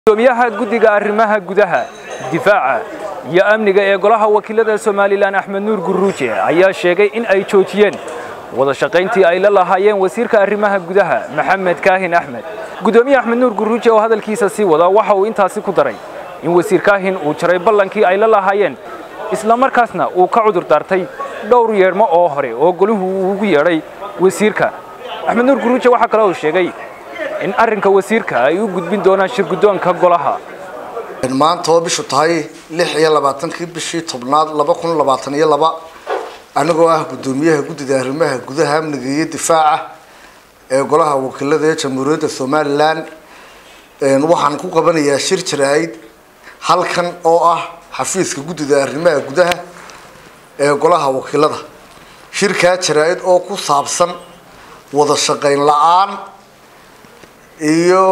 gudoomiyaha guddiga arrimaha gudaha difaaca iyo amniga ee golaha wakiilada somalilan axmed nuur guruuje ayaa sheegay in ay joojiyeen wada shaqayntii ay la lahaayeen wasiirka arrimaha gudaha maxamed kaahin axmed gudoomiye axmed nuur guruuje oo hadalkiisa sii wada waxa uu intaasi ku daray in wasiir kaahin uu jaray ballankii ay la lahaayeen islamarkaasna uu ka cudur daartay dhowr yeedhmo oo hore oo goluhu uu ugu yeedhay wasiirka axmed nuur guruuje waxaa kale uu sheegay in arrinka wasiirka ay u gudbin doonaan shirguddoonka golaha maanta oo bishu tahay lix iyo labaatankii bishii tobnaad laba kun labaatan iyo laba anigoo ah guddoomiyaha guddida arrimaha gudaha amniga iyo difaaca ee golaha wakiilada ee jamhuuriyadda somalilan waxaan ku qabanayaa shir jaraa'id halkan oo ah xafiiska guddida arrimaha gudaha ee golaha wakiilada shirkaa jaraa'id oo ku saabsan wada shaqayn la-aan iyo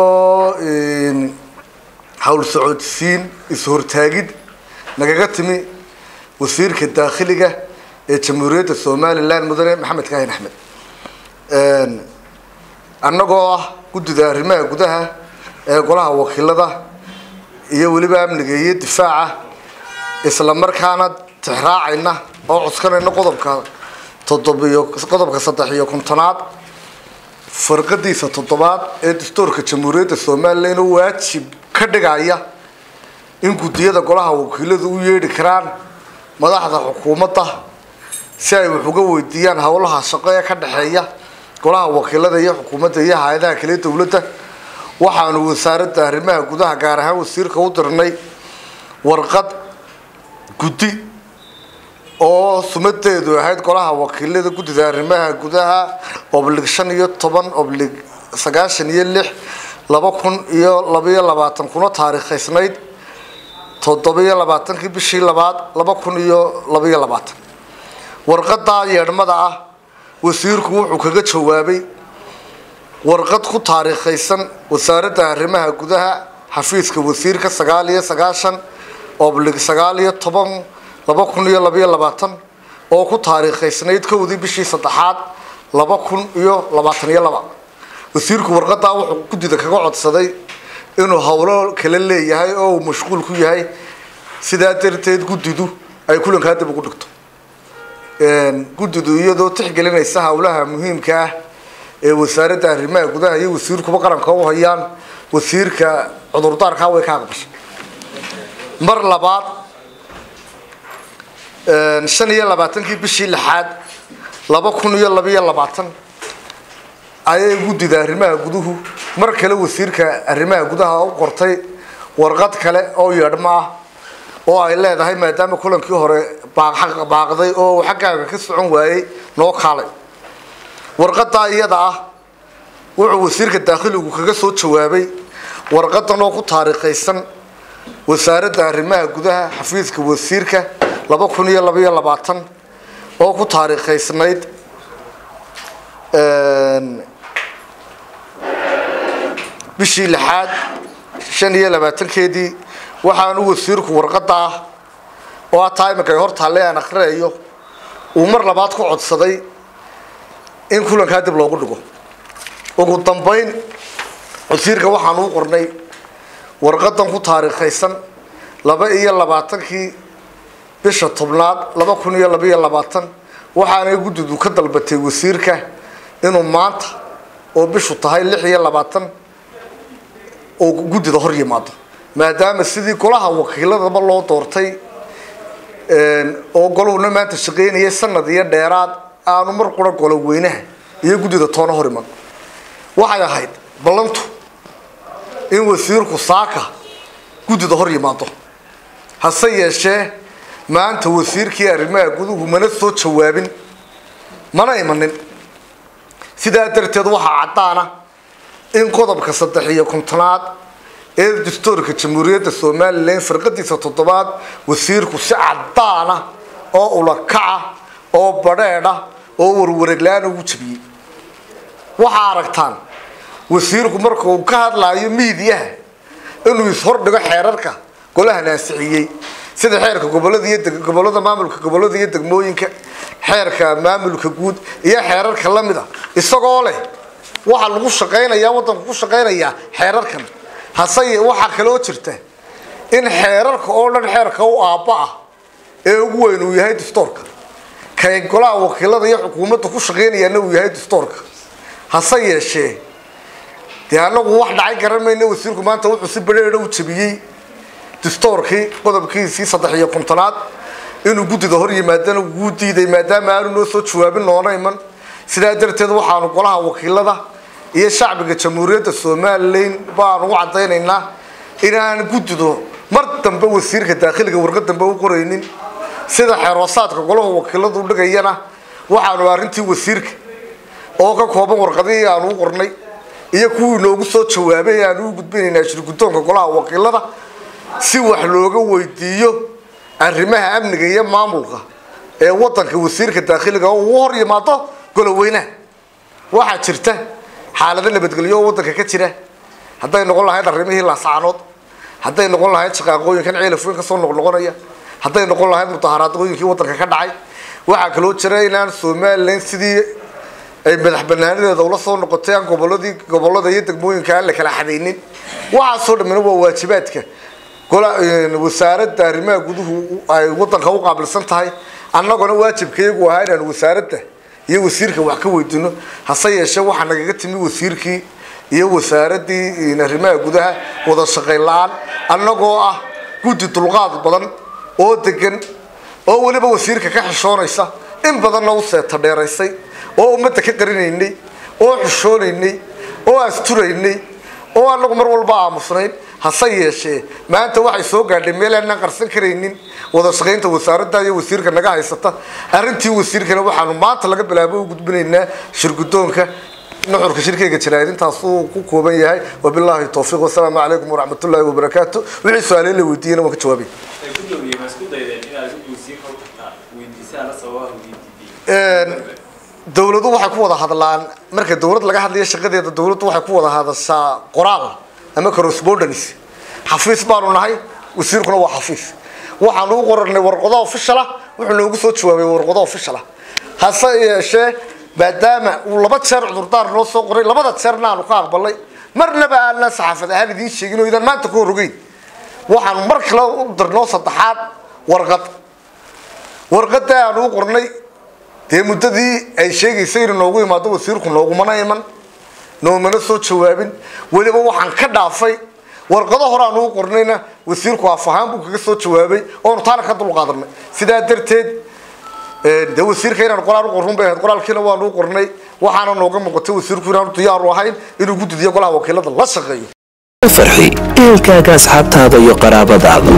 hawl socodsiin is-hortaagid nagaga timi wasiirka daakhiliga ee jamhuuriyadda somalilan mudane maxamed kaahin axmed annagoo ah guddida arrimaha gudaha ee golaha wakiilada iyo weliba amniga iyo difaaca isla markaana tixraacayna oo cuskanayna qodobka toddobiyo qodobka saddex iyo kontonaad farqadiisa toddobaad ee dastuurka jamhuuriyadda somalilan oo waajib ka dhigaya in guddiyada golaha wakiiladu u yeedhi karaan madaxda xukuumadda si ay wax uga weydiiyaan howlaha shaqo ee ka dhexeeya golaha wakiilada iyo xukuumadda iyo hay-adaha kale dowladda waxaanu wasaaradda arrimaha gudaha gaar ahaan wasiirka u dirnay warqad guddi oo sumadeedu ahayd golaha wakiilada guddida arrimaha gudaha oblig shan iyo toban oblig sagaashan iyo lix laba kun iyo labaiyo labaatan kuna taariikhaysnayd toddobiyo labaatankii bishii labaad laba kun iyo labaiyo labaatan warqadaa yeedhmada ah wasiirku wuxuu kaga jawaabay warqad ku taariikhaysan wasaaradda arrimaha gudaha xafiiska wasiirka sagaal iyo sagaashan oblig sagaal iyo toban laba kun iyo labaiyo labaatan oo ku taariikhaysnayd kowdii bishii saddexaad laba kun iyo labaatan iyo laba wasiirku warqadaa wuxuu guddida kaga codsaday inuu howlo kala leeyahay oo uu mashquul ku yahay sidaa darteed guddidu ay kulankaa dib ugu dhigto guddidu iyadoo tixgelinaysa howlaha muhiimka ah ee wasaaradda arrimaha gudaha iyo wasiirkuba qaranka u hayaan wasiirka cudurdaarkaa way ka aqbashay mar labaad shan iyo labaatankii bishii lixaad laba kun iyo labaiyo labaatan ayay guddida arrimaha guduhu mar kale wasiirka arrimaha gudaha u qortay warqad kale oo yeedhmo ah oo ay leedahay maadaama kulankii hore baaqday oo uu xaggaaga ka socon waayey noo kaalay warqadaa iyada ah wuxuu wasiirka daakhiligu kaga soo jawaabay warqadan oo ku taariikhaysan wasaaradda arrimaha gudaha xafiiska wasiirka laba kun iyo labaiyo labaatan oo ku taariikhaysnayd bishii lixaad shan iyo labaatankeedii waxaanu wasiirku warqada ah oo ataa iminka hor taalle aan akrinayo uu mar labaad ku codsaday in kulankaa dib loogu dhigo ugu dambeyn wasiirka waxaanu u qornay warqadan ku taariikhaysan laba iyo labaatankii bisha tobnaad laba kun iyo labaiyo labaatan waxaanay guddidu ka dalbatay wasiirka inuu maanta oo bishu tahay lix iyo labaatan oo guddida hor yimaado maadaama sidii golaha wakiiladaba loo doortay oo golahuna maanta shaqaynayay sanad iyo dheeraad aanu mar qura golo weynaha iyo guddida toona hor iman waxay ahayd ballantu in wasiirku saaka guddida hor yimaado hase yeeshee maanta wasiirkii arrimaha guduhu mana soo jawaabin mana imanin sidaa darteed waxaa caddaana in qodobka saddex iyo kontonaad ee dastuurka jamhuuriyadda somalilan farqadiisa toddobaad wasiirku si caddaana oo ulakaca oo badheedha oo warwareglaan ugu jabiyey waxaa aragtaan wasiirku marka uu ka hadlaayo miidiyaha inuu ishordhigo xeerarka golahan ansixiyey sida xeerka gobolada iyo gobolada maamulka gobolada iyo degmooyinka xeerka maamulka guud iyo xeerarka lamid a isagoo leh waxaa lagu shaqaynayaa wadanku ku shaqaynayaa xeerarkan hase waxaa kaloo jirta in xeerarka oo dhan xeerka u aabba ah ee ugu weyn uu yahay dastoorka kay golaha wakiilada iyo xukuumadda ku shaqeynayaana uu yahay dastoorka hase yeeshee dee anagu wax dhacay garan mayna wasiirku maanta wuxuu si badheedha u jabiyey dastoorkii qodobkiisii saddex iyo kontonaad inuu guddida hor yimaadana wuu diiday maadaama aanu noo soo jawaabin noona iman sidaa darteed waxaanu golaha wakiilada iyo shacbiga jamhuuriyadda somalilan baanu u caddaynaynaa inaan guddido mar dambe wasiirka daakhiliga warqad dambe u qoraynin sida xeroosaadka golaha wakiiladu dhigayana waxaanu arrintii wasiirka oo ka kooban warqadihii aanu u qornay iyo kuwii noogu soo jawaabay aanu u gudbinaynaa shirguddoonka golaha wakiilada si wax looga weydiiyo arrimaha amniga iyo maamulka ee wadanka wasiirka daakhiliga oo uu hor yimaado goloweynaha waxaa jirta xaalado nabadgelyo oo wadanka ka jira hadday noqon lahayd arrimihii laascaanood hadday noqon lahayd shaqaaqooyinkan ceelafweyn kasoo noqnoqonaya hadday noqon lahayd mudaharaadooyinkii wadanka ka dhacay waxaa kaloo jira inaan somalilan sidii ay madax banaanadeeda ula soo noqotay aan goboladii gobolada iyo degmooyinka aan la kala xadaynin waxaasoo dhammina waa waajibaadka wasaaradda arrimaha guduhu ay wadanka u qaabilsan tahay annaguna waajibkayagu ahaa inaan wasaaradda iyo wasiirka wax ka weydiino hase yeeshee waxaa nagaga timi wasiirkii iyo wasaaraddii arrimaha gudaha wada shaqayn la-aan annagoo ah guddi dulqaad badan oo degan oo weliba wasiirka ka xishoonaysa in badanna u seeta dheeraysay oo ummadda ka qarinaynay oo xishoonaynay oo asturaynay oo anagu mar walba aamusnayn hase yeeshee maanta waxay soo gaadhay meel aanaan qarsan karaynin wada shaqaynta wasaaradda iyo wasiirka naga haysata arrintii wasiirkana waxaanu maanta laga bilaabo u gudbinaynaa shirguddoonka nuxurka shirkeyga jaraa'id intaasuu ku kooban yahay wabilaahi towfiiq wasalaamu calaykum waraxmatullaahi wabarakaatu wixii su-aale la weydiiyena waan ka jawaabay dawladu waxay ku wada hadlaan marka dawlad laga hadlayo shaqadeeda dawladdu waxay ku wada hadashaa qoraal ama correspondence xafiis baanu nahay wasiirkuna waa xafiis waxaanu u qoranay warqado official ah wuxuu noogu soo jawaabay warqado official ah hase yeeshee maadaama uu laba jeer cudurdaar noo soo qoray labada jeerna aanu ka aqbalay marnaba aanan saxaafad ahaan idiin sheegin oo idaan maanta ka horogeyn waxaanu mar kale u dirnoo saddexaad warqad warqada aanu u qornay dee muddadii ay sheegaysay inuu noogu imaado wasiirku noogumana iman noomana soo jawaabin weliba waxaan ka dhaafay warqado hore aanu u qornayna wasiirku af ahaan buu kaga soo jawaabay oonu taana ka dulqaadanay sidaa darteed dee wasiirka inaan qoraal u qorrun bay ahayd qoraalkiina waanu u qornay waxaana nooga muuqatay wasiirku inaanu diyaaru ahayn inuu guddidiyo golaha wakiilada la shaqeeyo farxi ehelkaaga asxaabtaada iyo qaraabadaada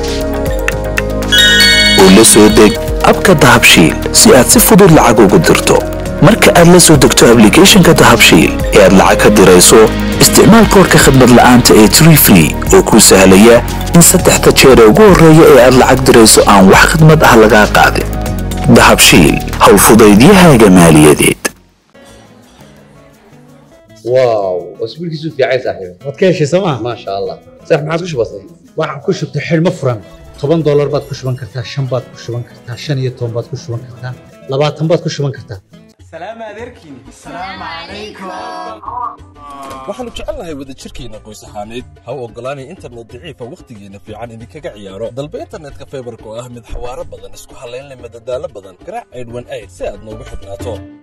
oo la soo deg abka dahabshiil si aad si fudud lacag ugu dirto marka aad la soo degto ablicathonka dahabshiil ee aad lacag ka dirayso isticmaal koorka khadmad la'aanta ee tree free oo kuu sahlaya in saddexda jeer ee ugu horreeya ee aad lacag dirayso aan wax khadmad ah lagaa qaadin dahabshiil howlfudaydiyahaaga maaliyadeed واو اسبوع كيسو في عايز صاحبي waad ka heshay sooma ما شاء الله صح ما عادش بسيط waxaan ku shubtay xidhmo furan toban doolar baad ku shuban kartaa shan baad ku shuban kartaa shan iyo toban baad ku shuban kartaa labaatan baad ku shuban kartaa waxaannu jecelnahay wadajirkeenna qoys ahaaneed ha u oggolaanay internet daciifa wakhtigeenna fiican idinkaga ciyaaro dalba internetka faybarka oo ah mid xawaaro badan isku hallayn leh madadaalo badan garaac aydhwan ayd si aad noogu xidhnaato